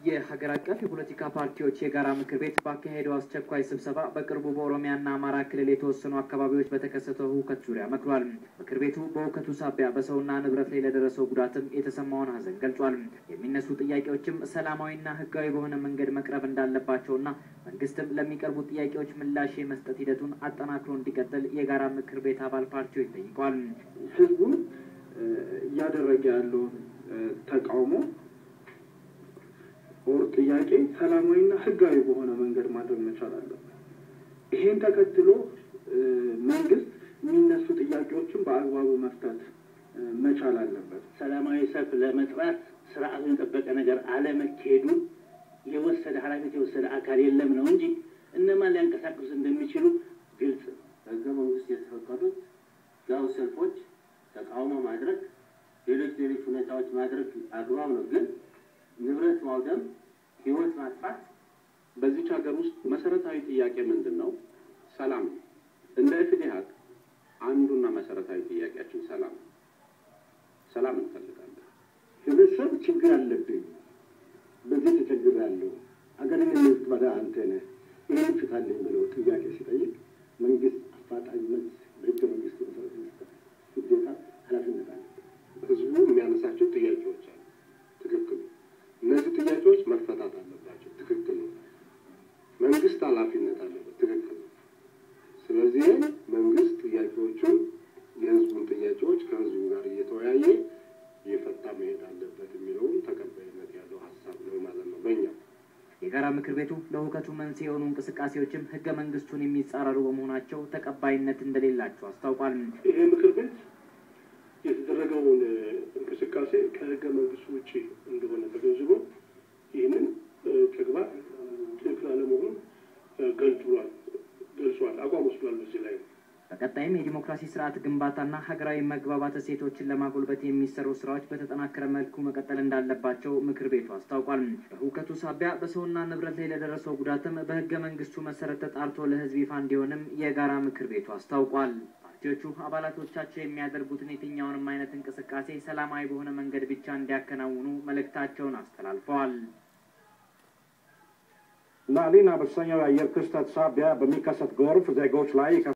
የሀገር አቀፍ የፖለቲካ ፓርቲዎች የጋራ ምክር ቤት ባካሄደው አስቸኳይ ስብሰባ በቅርቡ በኦሮሚያና አማራ ክልል የተወሰኑ አካባቢዎች በተከሰተው ሁከት ዙሪያ መክሯል። ምክር ቤቱ በሁከቱ ሳቢያ በሰውና ንብረት ላይ ለደረሰው ጉዳትም የተሰማውን ሐዘን ገልጿል። የሚነሱ ጥያቄዎችም ሰላማዊና ሕጋዊ በሆነ መንገድ መቅረብ እንዳለባቸውና መንግስትም ለሚቀርቡ ጥያቄዎች ምላሽ የመስጠት ሂደቱን አጠናክሮ እንዲቀጥል የጋራ ምክር ቤት አባል ፓርቲዎች ጠይቀዋል። ህዝቡን እያደረገ ያለውን ተቃውሞ ኦር ጥያቄ ሰላማዊና ህጋዊ በሆነ መንገድ ማድረግ መቻል አለበት። ይሄን ተከትሎ መንግስት የሚነሱ ጥያቄዎችን በአግባቡ መፍታት መቻል አለበት። ሰላማዊ ሰልፍ ለመጥራት ስርዓቱን የጠበቀ ነገር አለመካሄዱ የወሰደ ኃላፊነት የወሰደ አካል የለም ነው እንጂ እነማን ሊያንቀሳቅሱ እንደሚችሉ ግልጽ ነው። ህገ መንግስት የተፈቀዱት ያው ሰልፎች፣ ተቃውሞ ማድረግ፣ ሌሎች ሌሎች ሁኔታዎች ማድረግ አግባብ ነው። ግን ንብረት ማውደም፣ ህይወት ማጥፋት በዚች ሀገር ውስጥ መሰረታዊ ጥያቄ ምንድን ነው? ሰላም ነው። እንደ ኢፍትሀቅ አንዱና መሰረታዊ ጥያቄያችን ሰላም ነው። ሰላም እንፈልጋለን። ህብረተሰብ ችግር አለብኝ፣ በዚህ ተቸግሬያለሁ፣ አገርን የምትመራ አንተ ነህ፣ ይህን ፍታልኝ ብሎ ጥያቄ ሲጠይቅ መንግስት አፋጣኝ መልስ በህገ መንግስቱ መሰረት መስጠት ግዴታ ኃላፊነት አለ። ህዝቡ የሚያነሳቸው ጥያቄዎች አሉ። ትክክል ነው። እነዚህ ጥያቄዎች መፈታት አለባቸው። ትክክል ነው። መንግስት ኃላፊነት አለበት። ትክክል ነው። ስለዚህ መንግስት ጥያቄዎቹን የህዝቡን ጥያቄዎች ከህዝቡ ጋር እየተወያየ እየፈታ መሄድ አለበት የሚለውም ተቀባይነት ያለው ሀሳብ ነው ማለት ነው በእኛ የጋራ ምክር ቤቱ ለሁከቱ መንስኤ የሆኑ እንቅስቃሴዎችም ህገ መንግስቱን የሚጻረሩ በመሆናቸው ተቀባይነት እንደሌላቸው አስታውቋል። ይሄ ምክር ቤት የተደረገውን እንቅስቃሴ ከህገ መንግስቱ ውጭ እንደሆነ ተገንዝቦ ይህንን ተግባር ትክክል አለመሆኑን ገልጿል ገልጿል አቋም ወስዷል። በዚህ ላይ ነው። በቀጣይም የዲሞክራሲ ስርዓት ግንባታና ሀገራዊ መግባባት እሴቶችን ለማጎልበት የሚሰሩ ስራዎች በተጠናከረ መልኩ መቀጠል እንዳለባቸው ምክር ቤቱ አስታውቋል። በሁከቱ ሳቢያ በሰውና ንብረት ላይ ለደረሰው ጉዳትም በህገ መንግስቱ መሰረት ተጣርቶ ለህዝብ ይፋ እንዲሆንም የጋራ ምክር ቤቱ አስታውቋል። ፓርቲዎቹ አባላቶቻቸው የሚያደርጉትን የትኛውንም አይነት እንቅስቃሴ ሰላማዊ በሆነ መንገድ ብቻ እንዲያከናውኑ መልእክታቸውን አስተላልፈዋል። ላሊና በተሰኘው የአየር ክስተት ሳቢያ በሚከሰት ጎርፍ ዜጎች ላይ